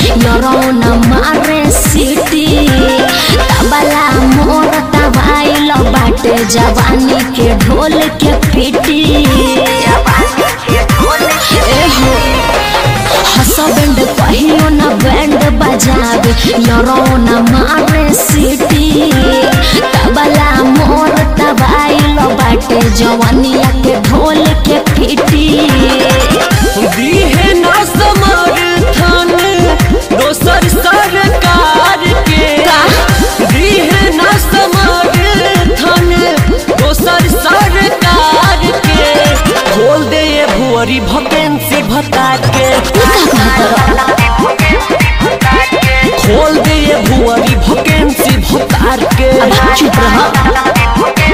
यरौन मारे सिटी तबला मोर तबाइल बाटे जवानी के ढोल के पिटी एहो हसबैंड कहियो न बैंड बजावे यरौन मारे सिटी तबला मोर तबाइल बाटे जवानिया के ढोल के पिटी दीहे ना समर्थन दोसर सरकार के दीहे ना समर्थन दोसर सरकार के खोल दे ये भुअरी वैकेंसी भता के खोल दे ये भुअरी वैकेंसी भतार के अब चुप रह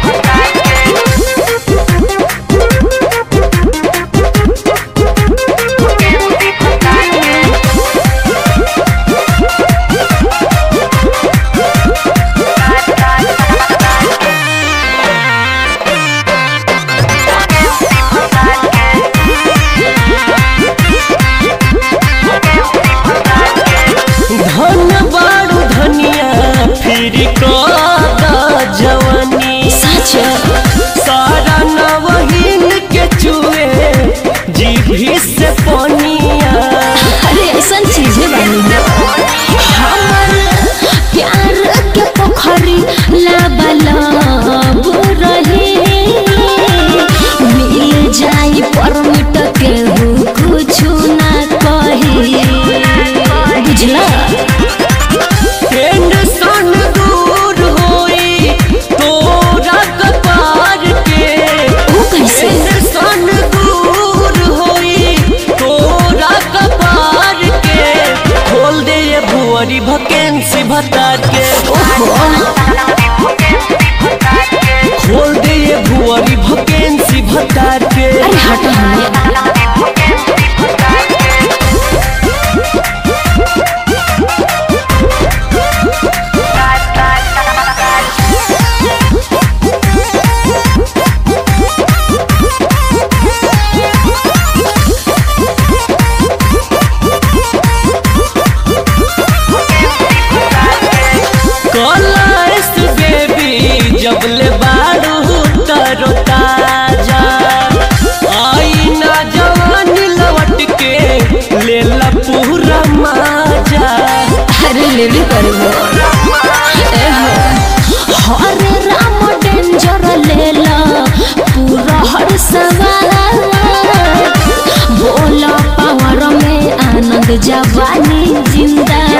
धन बाड़ू धनिया फिर कद जवानी सच सारा नवहीन के चुए जीभी से पनिया अरे ऐसा चीजें बनी है हमर प्यार के पोखरी लबलब रही मिल जाई परमिट के कुछ ना कही बुझला टेंशन दूर होई तोरा कपार के वो कैसे टेंशन दूर होई तोरा कपार के खोल दे ये भुअरी वैकेंसी भता के खोल दे ये भुअरी वैकेंसी भता के अरे हट हमें कलर्स बेबी जब ले बारू तरो ताजा आई ना जवान लौट के ले ला पूरा माजा अरे ले भी करबो हरे राम डेंजर ले ला पूरा हर सवाल बोला पावर में आनंद जवानी जिंदा